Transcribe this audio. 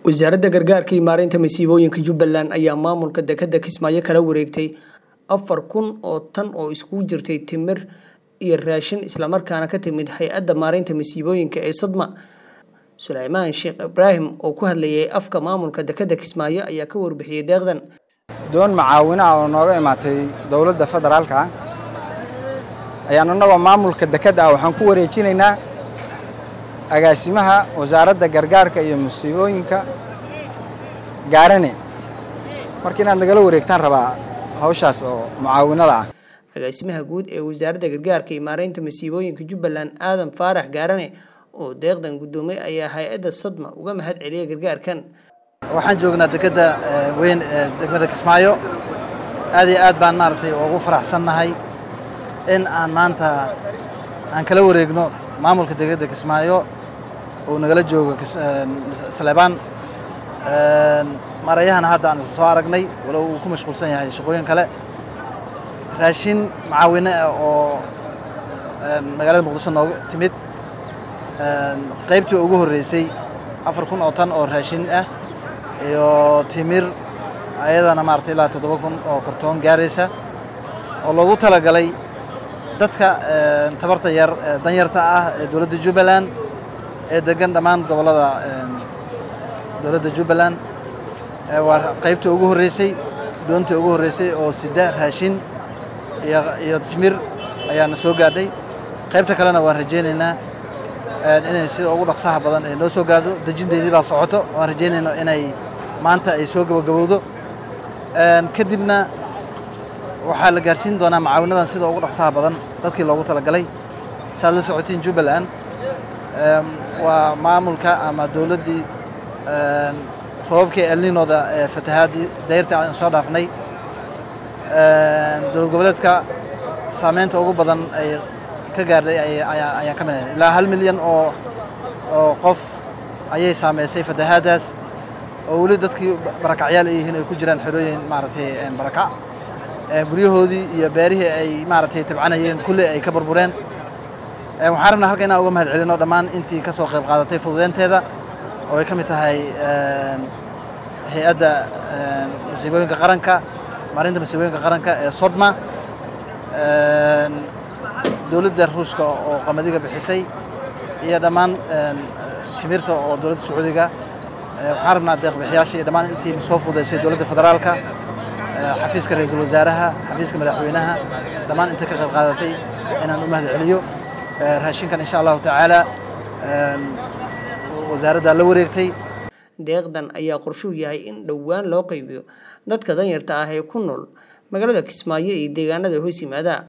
wasaaradda gargaarka iyo maareynta masiibooyinka jubbaland ayaa maamulka dekedda kismaayo kala wareegtay afar kun oo tan oo iskugu jirtay timir iyo raashin islamarkaana ka timid hay-adda maareynta masiibooyinka ee sodma suleymaan sheekh ibraahim oo ku hadlayay afka maamulka dekedda kismaayo ayaa ka warbixiyey deeqdan doon macaawino ah oo nooga imaatay dowladda federaalka ah ayaan annagoo maamulka dekedda ah waxaan ku wareejinaynaa agaasimaha wasaaradda gargaarka iyo musiibooyinka gaarane marka inaad nagala wareegtaan rabaa hawshaas oo mucaawinada ah agaasimaha guud ee wasaaradda gargaarka iyo maareynta masiibooyinka jubbaland aadan faarax gaarane oo deeqdan guddoomay ayaa hay-adda sodma uga mahad celiyay gargaarkan waxaan joognaa dekedda weyn ee degmada kismaayo aad iyo aad baan maaragtay ugu faraxsannahay in aan maanta aan kala wareegno maamulka dekedda kismaayo uu nagala joogo saleebaan marayahana hadda aan isa soo aragnay walow uu ku mashquulsan yahay shaqooyin kale raashin macaawine ah oo magaalada muqdisho nooga timid qaybtii ugu horreysay afar kun oo tan oo raashin ah iyo timir ayadana maaragtay ilaa toddoba kun oo kartoon gaaraysa oo loogu talagalay dadka tabarta yar danyarta ah ee dowladda jubbaland ee degan dhammaan gobollada dowladda jubbaland waa qaybtii ugu horreysay doontii ugu horreysay oo sida raashin iyo timir ayaana soo gaadhay qaybta kalena waan rajaynaynaa inay sida ugu dhaqsaha badan ay noo soo gaadho dejinteedii baa socoto waan rajaynayno inay maanta ay soo gabagabowdo kadibna waxaa la gaarsiin doonaa macaawinadan sida ugu dhaqsaha badan dadkii loogu talagalay saaad la socotiin jubbaland waa maamulka ama dowladdii roobabkii elninooda ee fatahaadii dayrta aan soo dhaafnay dowlad goboleedka saameynta ugu badan ay ka gaardhay ayaan ka mid ahay ilaa hal milyan oo oo qof ayay saameysay fatahaaddaas oo weli dadkii barakacyaal ay yihiin ay ku jiraan xerooyin maaragtay barakac guryahoodii iyo beerihii ay maaragtay tabcanayeen kulli ay ka burbureen waxaan rabnaa halka inaan uga mahad celino dhammaan intii ka soo qayb qaadatay fududeynteeda oo ay ka mid tahay hay-adda masiibooyinka qaranka maarinta masiibooyinka qaranka ee sodma dowladda ruushka oo qamadiga bixisay iyo dhammaan timirta oo dowladda sacuudiga waxaan rabnaa deeqbixiyaasha iyo dhammaan intii soo fududaysay dowladda federaalka xafiiska ra-iisul wasaaraha xafiiska madaxweynaha dhammaan inta ka qayb qaadatay inaan u mahad celiyo raashinkan insha allahu tacaala wasaaraddaa la wareegtay deeqdan ayaa qorshuu yahay in dhowaan loo qaybiyo dadka danyarta ah ee ku nool magaalada kismaayo iyo deegaanada hoos yimaada